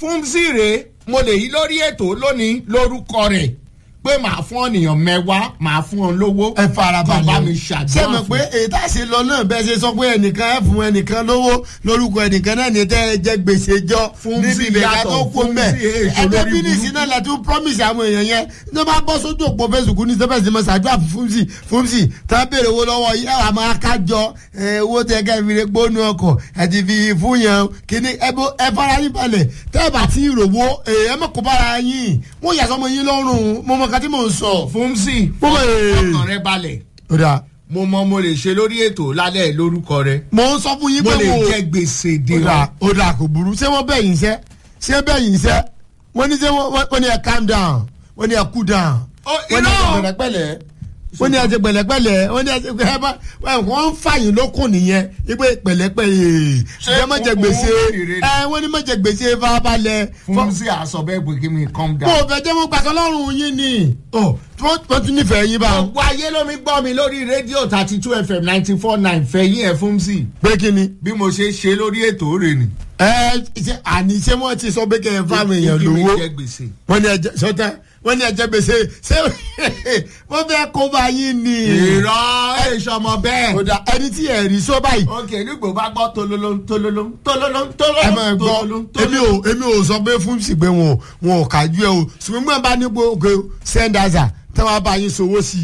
fúnzì rèé mo lè yí lórí ètò lónìí lórúkọ rẹ̀ pé màá fún ọ̀nìyàn mẹ́wàá màá fún ọ lówó ẹ farabalẹ̀ kó bá mi o. ṣàdúrà ṣé mọ̀ fún pé èyí tá a ṣe lọ náà bẹ́ẹ̀ ṣe sọ pé ẹnìkan ẹ fún ẹnìkan lówó lórúkọ ẹnìkan náà ní tẹ́ ẹ jẹ́ gbèsè jọ Fúnzì níbi ìbẹ̀ká yàtọ̀, tó kó mẹ́ Fúnzì èso ẹgbẹ́ lórí bínísì burúkú. náà lẹ́tí promise àwọn èèyàn yẹn ní wọ́n bá bọ́ sójú òpó Facebook ní sẹ́fẹ̀sì ní mọ̀ṣáájú àfi fúnzì fúnzì tá a béèrè owó lọ́wọ́ yìí àwọn àmọ́ akájọ ẹ, owó tẹ ká fi lè gbónú ọkọ̀ ẹ ti fi fún yẹn kíní ẹ bó- ẹ fara yín balẹ̀ tẹ́ ẹ bá ti rògbò ẹ mọ̀ kó bára yín mo yà sọmọ yín lọ́rùn mo mọ̀ kátí mò ń sọ. fúnzì Mo mọ̀ ee. ọkàn rẹ balẹ̀ ó dáa mo mọ mo lè ṣe lórí ètò lálẹ́ lórúkọ rẹ mo ń sọ fún yín mo pé lè mo jẹ gbèsè dè ó ọ́ dà ó dà kò burú ṣé wọ́n bẹ̀ yín sẹ́ ṣé bẹ̀ yín sẹ́ wọ́n ní ṣé wọ́n wọ́n ní ẹ calm down wọ́n ní ẹ cool down Ó, wọ́n ní ẹ irọ́. ṣe pẹ̀lẹ́pẹ̀lẹ́ wọ́n ní ẹ ṣe pẹ̀lẹ́pẹ̀lẹ́ wọ́n ní ẹ ṣe pẹ̀lẹ́pẹ̀lẹ́ wọ́n ń fàyín lókun nìyẹn wípé pẹ̀lẹ́pẹ̀lẹ́ Ṣé ẹ má jẹ kúkú gbèsè rere ni? ẹ wọ́n ní má jẹ gbèsè farabalẹ̀ fúnzì àṣọ bẹ́ẹ̀ pé kí mi calm mo down. fẹ́ jẹ́ wọ́n gbàgbọ́ lọ́rùn yín ni ọ wọ́n tún nífẹ̀ẹ́ yín báwọn gbogbo ayé ló mi gbọ́ mi lórí rédíò thirty two fm ninety four nine fẹ̀yìn ẹ̀ fúnzì pé kí ni bí mo ṣe ṣe lórí ètò rẹ̀ ni. ẹ ṣe àní ṣé wọ́n ti sọ pé kẹ́ ẹ fáwọn èèyàn Kí mi lówó jẹ gbèsè. wọ́n ní ẹjẹ sọtẹ wọ́n ní ẹjẹ gbèsè ṣé wọ́n fẹ́ kó bá yín ni. ìrọ̀ èso ọmọ bẹ́ẹ̀. kódà ẹni tí ẹ rí sọ báyìí. ok nígbò bá gbọ́ tololo tololo tololo ẹ máa tololo gbọ́ èmi ò èmi ò sọ pé fún sí pé wọn ò- wọn ò kájú ẹ o ṣùgbọ́n gbọ́n bá ní gbogbo sẹ́ńdàzà tí wọ́n bá yín sowó sí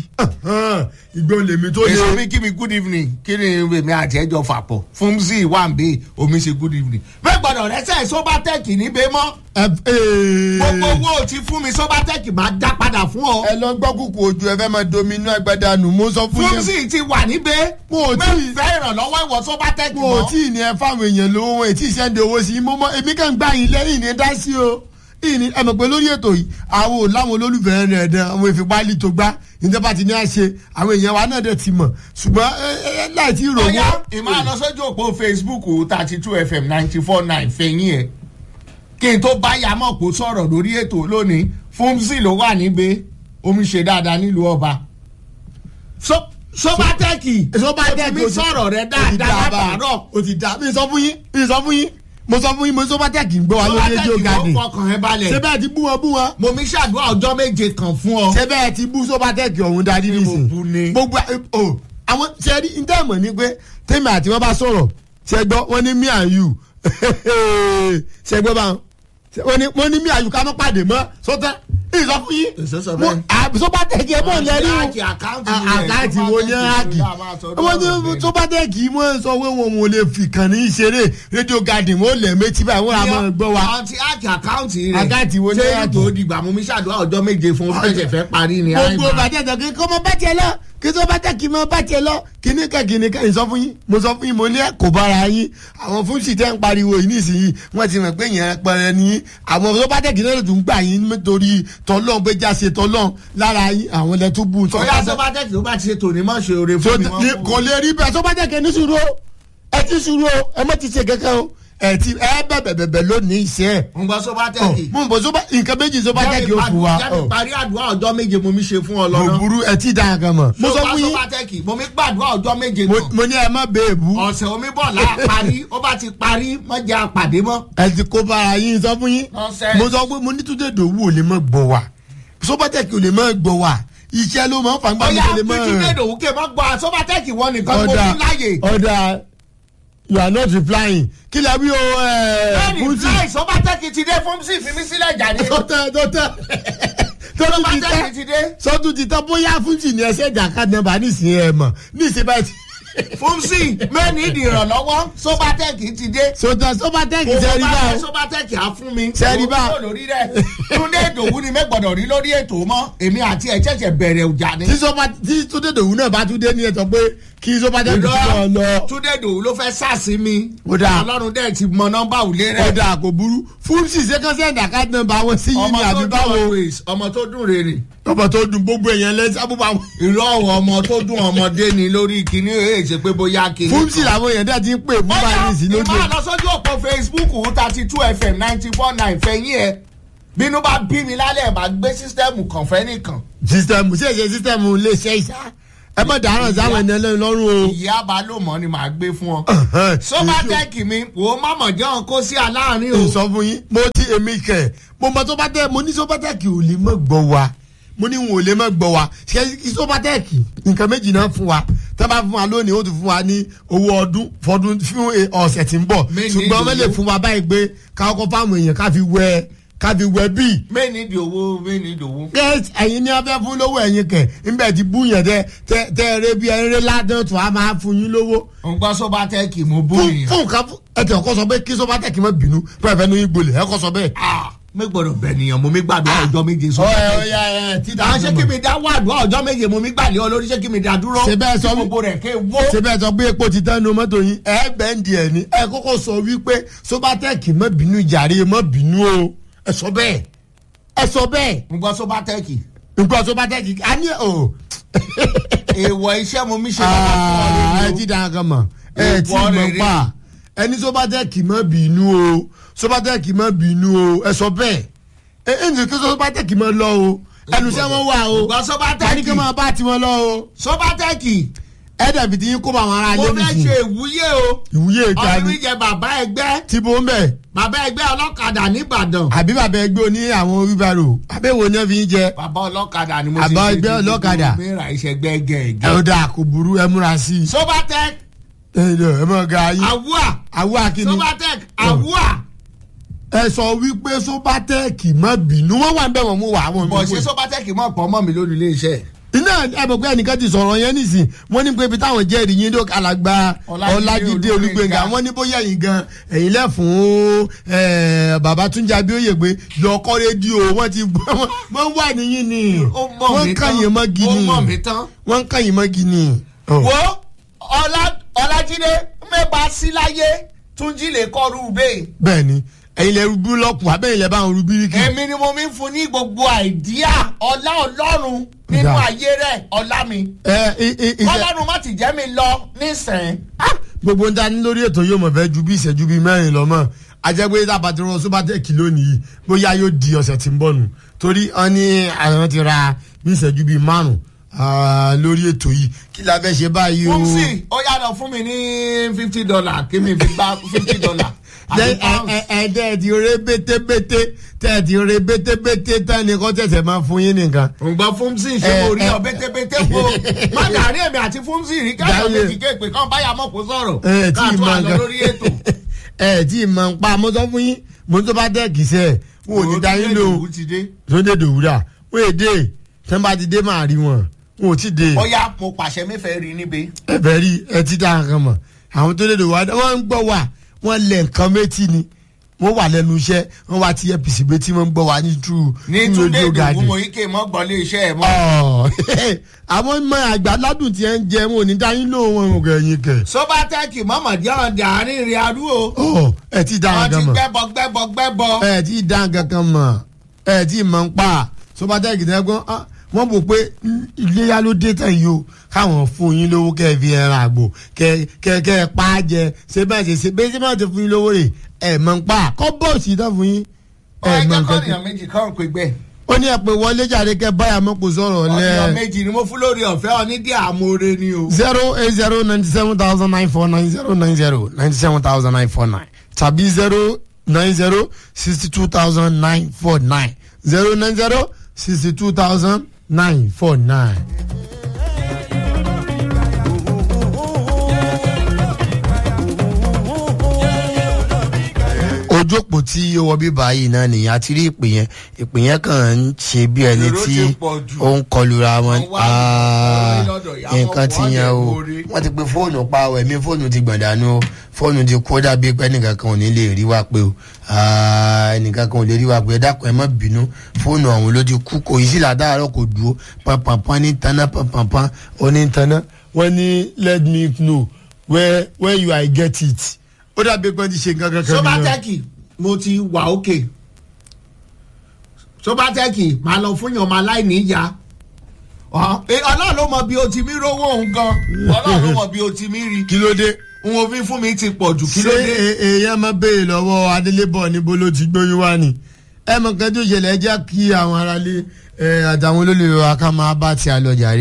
i ìgbọ́n lèmi tó èso lé. mi kí mi good evening kí ni èmi àti ẹjọ fàpọ̀ fúnzì wà ń bè omi ṣe good evening. bẹ́ẹ̀ gbọ́dọ̀ rẹ́sẹ̀ sóbátẹ́ẹ̀kì níbẹ̀ mọ́ ẹ gbogbo owó tí fún mi sóbátẹ́ẹ̀kì máa dá padà fún ọ. ẹ lọ gbọ́ kúkú ojú ẹ fẹ́ máa domi inú agbada nù mo sọ fún yín. fúnzì ti wà níbẹ̀ Mo ò tí ì- mẹ́fẹ́ ìrànlọ́wọ́ ìwọ sóbátẹ́ẹ̀kì mo ò mọ́. tí ì ní ẹ fáwọn èèyàn lówó wọn ètí ìṣẹ́ndé owó sí i mo mọ èmi kàn gbà yín lẹ́yìn ní dá sí o ìní ẹ mọ̀ pé lórí ètò yìí àwọn ò láwọn olólùfẹ́ rẹ̀ dán àwọn ìfipálí tó gbá ìjọba ti ní à ṣe àwọn èèyàn wa náà dẹ̀ ti mọ̀ ṣùgbọ́n ẹ ẹ láì tí ì rò ọ̀yá wọ́n. ìmọ̀ àlọ́ sójú òpó facebook thirty two fm ninety four nine fẹ̀yìn ẹ̀ kí n tó bá yàmọ̀ kó sọ̀rọ̀ lórí ètò lónìí fúnzì ló wà níbẹ̀ omi ṣe dáadáa nílùú ọba. So- sóbátẹ́ẹ̀kì Sóbátẹ́ẹ̀kì mi ó ti- sọ̀rọ̀ rẹ ó ti dáadáa dá báyìí. látàárọ̀ ó ti dá mi sọ fún yín mi sọ fún yín mo sọ fún yín mo sóbátẹ́ẹ̀kì ń gbọ́ wa lórí rédíò sóbátẹ́ẹ̀kì gàdì ó fọkàn ẹ balẹ̀ ṣé bẹ́ẹ̀ ti bú wọn bú wọn mo mi ṣàdúrà ọjọ́ méje kan fún ọ. ṣé bẹ́ẹ̀ ti bú sóbátẹ́ẹ̀kì ọ̀hún darí Ṣé mo nísìn bú ni? gbogbo ẹ- o àwọn ṣe rí ní tẹ́ẹ̀mọ̀ ni pé tèmi àti wọn bá sọ̀rọ̀ ṣe gbọ́ wọ́n ní me and you ṣe gbọ́ bá wọn ní wọ́n ní me and you ká mọ́ pàdé mọ́ sọ́tẹ́ ìsọ fún yín Èso sọ Mo- bẹ́ẹ̀. à- sóbátẹ́ẹ̀kì ẹ̀ bọ̀ lẹ́rí o Àkáǹtì, àkáǹtì rẹ̀, àkáǹtì wo ni áàkì Sóbátẹ́ẹ̀kì máa sọ wọ́n ní lọ́rọ̀ bẹ́ẹ̀. sóbátẹ́ẹ̀kì wọ́n sọ pé wọn ò lè fi kàn ní ìṣeré rédíò garden wọ́n lẹ̀ méjì báyìí wọ́n á máa gbọ́ wa. àti àkì àkáǹtì rẹ̀ Àkáǹtì wo ni ṣé àkì? tó dìgbà mo mi ṣàdúrà ọjọ́ méje fún ó fẹsẹ̀ fẹ́ parí ni gbogbo àìmọ̀. bàjẹ́ ìtàn kí kọ́ mọ bá tiẹ̀ lọ kí tó bá tẹ̀ kí mọ bá tiẹ̀ lọ kíní ká kíní ká ìsọ fún yín mo sọ fún yín mo ní ẹ kò bára yín àwọn fún sì tẹ́ ń pariwo yìí nísìnyí wọ́n ti mọ̀ pé yẹn pẹrẹ ní àwọn tó bá tẹ̀ kí náà tún gbà yín nítorí tọ́lọ́n pé jáse tọ́lọ́n lára yín àwọn ilẹ̀ tó bù ọ̀yá sọ́bátẹ́kì ló bá ti ṣe tòní mọ́ ṣe oore fún mi mọ́. kò lè rí bẹ́ẹ̀ tó bá tẹ̀ kí ní sùúrù o ẹ ti sùúrù o ẹ mọ̀ ti ṣe kankan o ẹ ti ẹ bẹ̀bẹ̀ bẹ̀bẹ̀ lónìí iṣẹ́ ẹ̀ ń gbọ́ sọ́bátẹ́kì. mo ń bọ̀ sọ́ba nǹkan méjì sọ́ba tẹ̀ kí o fún wa jáde parí àdúrà ọjọ́ méje mo mi ṣe fún ọ mo lọ́nà. burú ẹ ti dáa kan mọ̀ mo sọ fún yín sọ́bátẹ́kì mo mi gbàdúrà ọjọ́ méje mo- kan. mo ní ẹ má bẹ́ẹ̀ bú ọ̀sẹ̀ omi bọ̀ là parí ó bá ti parí mọ́ jẹ́ àpàdé mọ́. ẹ ti kó bára yín sọ fún yín Nonsense. mo sọ pé mo ní túndé dòwú ò lè mọ gbọ wá sọpọtẹkì ò lè mọ gbọ wá iṣẹ́ ló máa ń fàgbà mi ọ̀yá kò lè mọ tuntun lè dòwú kè mọ́ gbọ́ sọ́bátẹ́kì wọn nìkan mo ọ̀dà fi láàyè. ọ̀dà you are not replying kí lè wí o ẹ bẹ́ẹ̀ni fúnṣì láì sọ́bátẹ́kì ti dé fún sí fi mí sílẹ̀ jáde. tọ́tẹ́ tọ́tẹ́ tọ́tù ti sọ́bátẹ́kì ti tẹ́ dé. sọ́tù ti tẹ́ bóyá fúnṣì ni ẹsẹ̀ ìjàkadì nọ́mbà nísìnyí ẹ̀ mọ̀ nísìnyí báyìí fúnṣì mẹ́ni ìdí ìrànlọ́wọ́ sọ́bátẹ́kì ti dé. sọ́tẹ́ sọ́bátẹ́kì owó sẹ́rí bá báwo fẹ́ sọ́bátẹ́kì á fún mi. Sẹ́rí bá. owó lórí rẹ̀ túndé ìdòwú ni mẹ́gbọ̀dọ̀ rí lórí ètò mọ́ èmi àti ẹ̀ ṣẹ̀ṣẹ̀ bẹ̀rẹ̀ ọjà ni. tí sọ́ba tí túndé dòwú náà bá tún dé ní ẹ̀tọ́ pé kí sọ́bátẹ́kì ti lọ lọ. túndé ìdòwú ló fẹ́ sàsí mi. Ó dáa. ọlọ́run dẹ̀ ti mọ nọ́mbà òlé rẹ̀. ọ̀dà kò burú fún ṣìṣẹ́ kọ́sẹ́ǹdì àkáàdì nọ́mbà wọn sí yín ọmọ ní tó àbí dùn báwo always ọmọ tó dùn rere. ọmọ tó dùn gbogbo èèyàn lẹ́sẹ̀ abúbá wọn. irọ́ ọ̀rọ̀ ọmọ tó dùn ọmọdé ni lórí kìíní èyí ṣe pé bóyá kìíní. fún ṣì làwọn èèyàn dẹ́ ti ń pè fún báyìí sí lóde. ìmọ̀ àlọ́sọ́jú ọ̀pọ̀ facebook thirty two fm ninety four nine fẹ̀yìn ẹ̀ bínú bá bí mi lálẹ́ ẹ̀ máa gbé sísítẹ́ẹ̀mù kan fẹ́ nìkan. sísítẹ́mù sí èsè sísítẹ́mù lè ṣe ìṣá ẹ má dáràn sáwọn ẹni ẹlẹ́ni lọ́rùn o. ìyá balùmọ̀ ni màá gbé fún ọ. sọ́bátẹ́ẹ̀kì mi wò ó má mọ̀ jẹ́ wọn kó sí aláàárín o. sọ fún yín mo ti èmi kẹ mo mọ sọpátẹ́ẹ̀kì mo ní sọpátẹ́ẹ̀kì ò lè mọ̀ gbọ́ wa mo ní wọn ò lè mọ̀ gbọ́ wa ṣe sọpátẹ́ẹ̀kì nǹkan méjì náà fún wa tá a bá fún wa lónìí ó ti fún wa ní owó ọdún fọdún fún ọ̀sẹ̀ tí ń bọ̀ Méjì ṣùgbọ́n wọ́n lè ìdòwú. fún wa báyìí pé káwọn kọ́ fáwọn èèyàn ká fi wẹ ká fi wẹ bíi mẹ́ni di owó mẹ́ni di owó. gẹ́t ẹ̀yin ní abẹ́ fún lówó ẹ̀yin kẹ̀ ńbẹ̀ ti bú yẹn tẹ tẹ tẹ eré bí eré ládùn tó a máa fún yín lówó. n gbọ́ sọ́bátẹ́ẹ̀kì mo bó fún èèyàn. fún nǹkan fún ẹtì ọkọ sọ pé kí sọ bá tẹ̀ kí n má bínú pé ẹ̀fẹ́ ní gbolẹ̀ ẹ̀kọ́ sọ bẹ́ẹ̀. Ah, mi gbọ́dọ̀ bẹ̀ nìyàn mo mi gbàdúrà ọjọ́ méje ọ̀ ẹ̀ sọ́bátẹ́ẹ̀kì. ọ̀ya ẹ̀ tí à ń ṣe kí mi dá wàdúrà ọjọ́ méje mo mi gbàlẹ́ ọ lórí ṣé kí mi dá dúró. Ṣé bẹ́ẹ̀ sọ Kí mí? gbogbo rẹ̀ ké wó. ṣe bẹ́ẹ̀ sọ pé epo ti tán nu mọ́tò yín ẹ bẹ́ǹdì ẹ̀ ní ẹ kọ́kọ́ sọ wípé sọ́bátẹ́ẹ̀kì má bínú jàre má bínú o ẹ sọ bẹ́ẹ̀ ẹ sọ bẹ́ẹ̀ n gbọ́ sọ́bátẹ́ẹ̀kì. nǹkan sọ́bátẹ́ẹ̀kì á ní o. èèwọ̀ iṣẹ́ mo mi ṣe Ah, ẹ lọ́wọ́ ti dáhùn kan mọ̀ ẹ ti Ìwọ mọ̀ rere. pa ẹni sọ́bátẹ́ẹ̀kì má bínú o sọ́bátẹ́ẹ̀kì má bínú o ẹ sọ bẹ́ẹ̀ ẹ ẹ ǹjẹ́ kí sọ́bátẹ́ẹ̀kì má lọ o ẹnu iṣẹ́ wọn wà o Ìgbà sọ́bátẹ́ẹ̀kì. wọ́n ní kí wọ́n máa bá tiwọn lọ o sọ́bátẹ́ẹ̀kì ẹ dàbí ti yín kó bá àwọn ará mo ilé fẹ́ nìsín ṣe ìwúyè o. ìwúyè ìta ọdún ni mi jẹ bàbá ẹgbẹ́ tí bó ń bẹ̀ bàbá ẹgbẹ́ ọlọ́kadà nìbàdàn. àbí bàbá ẹgbẹ́ oní àwọn wíwárò àbẹ̀wò ni wọ́n fi ń jẹ bàbá ọlọ́kadà ni mo Bàbá ṣe ẹgbẹ́ ṣe ọlọ́kadà. mi ra iṣẹ́ gbẹ́gẹ́ ẹ ẹ̀gẹ́. ó dà kò burú ẹ múra sí i sobatec ẹ ẹ mọ̀ ga yín awua àwọ̀ akíní sobatec awua ẹ sọ wípé sọ́bátẹ́ẹ̀kì má bínú wọ́n wà ń bẹ̀ wọ́n mú wà àwọn bọ̀ ìmọ̀ ṣé sobatec mọ̀ pọ̀ mọ́ mi lórí iléeṣẹ́ iná ẹ mọ̀ pé ẹnìkan ti sọ̀rọ̀ yẹn nísìn wọ́n ní pé ibi táwọn jẹ́rìí yín ló alàgbà Ọlájídé ọlájídé Olúgbénga. olúgbénga wọ́n ní bóyá ẹ̀yin gan ẹ̀yin lẹ́fún bàbá túnjà abíóyè pé lọ́kọ́ rédíò wọ́n ti wọ́n wà níyìn ni ó mọ̀ wọ́n mí ń tán kàyìn mọ́ ó gini mọ̀ mí tán. wọ́n ń kàyìn mọ́ gini. Oh. wo Ọlá- ọlájídé mẹ́ba sí láyé túnjí lè kọ́ rúbẹ́ bẹ́ẹ̀ ni ẹ̀yin lẹ rúbí lọ́pù abẹ́yìn lẹ bá wọn rúbí rí kí. èmi ni mo mi ń fún ní gbogbo àìdíà ọlá ọlọ́run nínú Dà. ayé rẹ̀ ọlá mi ẹ ẹ ẹ ẹ ọlọ́run má ti jẹ́ mi lọ nísìnyí. gbogbo ń dání lórí ètò yóò mọ̀ fẹ́ ju bí ìṣẹ́jú bíi mẹ́rin lọ mọ́ ajẹ́gbé tábàtì rọ sóbátẹ́ẹ̀kì lónìí bóyá yóò di ọ̀sẹ̀ tí ń bọ̀ nù torí wọ́n ní àwọn ti ra bí ìṣẹ́jú bíi márùn ah, lórí ètò yìí kí la fẹ́ ṣe báyìí o. fúnṣì ó yàtọ̀ fún mi ní fifty dollar kí mi fi gba fifty dollar. Ẹ- ẹ- ẹ- ẹ dẹ́ ti re bétébété tẹ́ ti re bétébété tán ni kò tẹ̀sẹ̀ máa fún yín nìkan. ǹgbọ́n fúnṣì ṣe Ẹ- mo rí ẹ- ọ bẹ́tẹ́bẹ́tẹ́ po má dàrí èmi àti fúnṣì rí káyọ̀ Dáyé. méjì kéèpé kan báyà mọ̀ kó sọ̀rọ̀ ẹ tí ì káàtó máa àlọ́ gan lórí ètò. ẹ tí ì máa ń pa mo sọ fún yín mo tó bá dẹ́ kìsẹ́ wọn ò ní dá yín lò ó. Òun ti dé. tó dé dòwúrà wọ́n èdè tẹ́ bá ti dé máa rí wọn wọn ò tí ì dé ọ̀ya mo pàṣẹ mẹ́fẹ̀ẹ́ rí níbi. ẹ̀fẹ̀ rí ẹ ti dá nǹkan mọ̀ àwọn tó dé dòwúrà wọ́n ń gbọ́ wà wọ́n lẹ̀ nǹkan méjì ni wọ́n wà lẹ́nu iṣẹ́ wọ́n wá ti apc méjì wọ́n ń gbọ́ wà ní true ní túndé ìdòwú mo yí ké mọ́ gbọ́ lé iṣẹ́ ẹ̀ mọ́. àwọn ọmọ àgbà ládùn tí ẹ ń jẹ wọn ò ní dá yín lò wọn ò kẹyìn kẹ sọ́bátẹ́ẹ̀kì mọ̀mọ́ jẹ́ ọ̀dà àárín ìrìn àdú o. ọ ẹ ti dá wọ́n ti nǹkan mọ̀ gbẹ́bọ gbẹ́bọ gbẹ́bọ. ẹ ti dá nǹkan kan mọ̀ ẹ ti mọ̀ ń pa sọpátẹ́ẹ̀kì tẹ́ gbọ́n ah, wọ́n bò pé mm, iléyà ló dé tán yìí o káwọn fún yín lówó kẹ́ ẹ fi ẹran àgbò kẹ́ kẹ́ kẹ́ ẹ pa á jẹ ṣé bẹ́ẹ̀ ṣe ṣe bẹ́ẹ̀ ṣe máa ti fún yín lówó rè ẹ mọ̀ ń pa kọ́ bọ́ọ̀sì tán fún yín ẹ ọ̀ẹ́dẹ́ mọ̀ nǹkan kan kọ́nìyàn méjì kan pé gbẹ́. ó ní ẹ pé wọlé jàre kẹ́ báyà mọ́ kó sọ̀rọ̀ ọ̀nìyàn lẹ́ méjì ni mo fún lórí ọ̀fẹ́ onídìí àmóore ni o. zero eight zero ninety seven thousand nine four nine zero nine zero ninety seven thousand nine four nine tàbí zero nine zero sixty two thousand nine four nine zero nine zero sixty two thousand nine four nine. ojú òpó tí ó wọ bíbá yìí náà nìyẹn àti rí ìpè yẹn ìpè yẹn kàn ń ṣe bí ẹni Èrò tí ti pọ̀ jù. ó ń kọlura wọn Wọ́n wá Ah, lọ́dọ̀ ìyá nǹkan wọn, ti wọ́n yan lè o borí. wọ́n ti pe fóònù pa ọ ẹ̀mí fóònù ti gbọ̀dánù o fóònù ti kó dàbí pé ẹnìkan kan ò ní lè rí wa pé o Ah, ẹnìkan kan ò lè rí wa pé ẹ dákun ẹ má bínú fóònù ọ̀hún ló ti kú kò yí sí làdáàrọ̀ kò dúró pàpàpà ní tanná pàpàpà ó ní tanná wọ́n ní let me know where where you I get it ó dàbí pé wọ́n ti ṣe nǹkan kankan nìyẹn. sọ́bátẹ́ẹ̀kì mo ti wà òkè sọ́bátẹ́ẹ̀kì máa lọ fún yàn máa láì níyà Ọ- ẹ, ọlọ́run ló mọ bí o ti mí rówó òun gan ọlọ́run ló mọ bí o ti mí rí kí ló dé n ò fi fún mi ti pọ̀ jù kí ṣé ló dé. e- èèyàn máa béèrè lọ́wọ́ adélébọ̀ níbo ló ti gbóyún wá ni ẹ mọ̀ nǹkan tó ṣẹlẹ̀ ẹ jẹ́ kí àwọn aráalé ẹ, àtàwọn olólùwẹ̀ wa ká máa bá ti àlọ́ jàre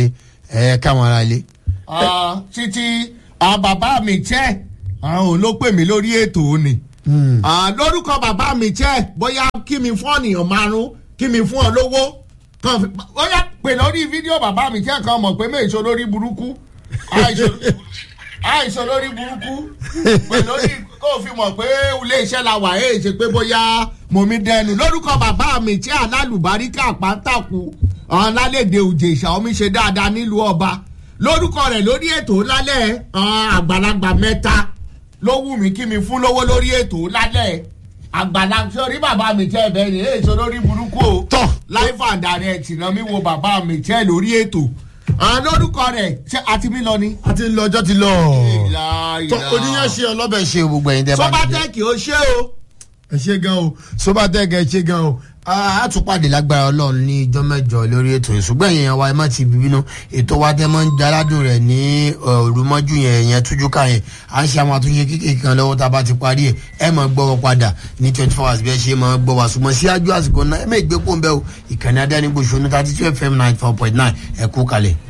ẹ káwọn ará ilé. Ah, títí ah, bàbá mi jẹ́ òun ló pè mí lórí ètò òní. Ah, lórúkọ bàbá mi jẹ́ bóyá kí mi fún ọ̀nìyàn márùn kí mi fún ọ lówó kan fi bóyá pè lórí fídíò bàbá mi jẹ́ kan mọ̀ pé méèso lórí burúkú àìsàn àìsàn lórí burúkú pè lórí kó o fi mọ̀ pé ilé iṣẹ́ la wà ẹ̀ ṣe pé bóyá mo mi dẹnu lórúkọ bàbá mi jẹ́ alálùbáríkà pàtàkù ọ̀hún lálẹ́dẹ̀ òjèṣà omi ṣe dáadáa nílùú ọba lórúkọ rẹ̀ lórí ètò lálẹ́ ọ̀hún àgbàlagbà mẹ́ta ló wù mí kí mi fún lówó lórí ètò lálẹ́ àgbàlagbà sórí bàbá mi jẹ́ ẹ̀bẹ̀ ni èyí sọ lórí burúkú o Tọ́. life and direct náà mi wo bàbá mi jẹ́ lórí ètò ọ̀hún lórúkọ rẹ̀ ṣé àti mi lọ ni. a ti ń lọ ọjọ́ ti lọ. ìlà tó oníyàn ṣe ọlọ́bẹ̀ ṣe gbogbo ẹ̀yin tẹ́ bá ti dé. sọ́bátẹ́ẹ̀kì ó ṣe o. ẹ ṣe gan o sobatec ẹ ṣe gan o a tún pàdé lágbára ọlọ́run ní ijọ́ mẹ́jọ lórí ètò ìṣùgbọ́n èèyàn wa ẹ má ti bínú ètò wa tẹ́ mọ́ ń jaládùn rẹ̀ ní òrùmọ́jú yẹn yẹn tújú ká yẹn à ń ṣe àwọn àtúnṣe kékeré kan lọ́wọ́ tá a bá ti parí ẹ̀ ẹ mọ̀ gbọ́ wọn padà ní twenty four hours bí ẹ ṣe mọ̀ gbọ́ wa ṣùgbọ́n síájú àsìkò náà ẹ mẹ́ ìgbé pò ń bẹ́ o ìkànnì adánigbo ṣonú thirty two fm ninety four point nine ẹ kú kalẹ̀.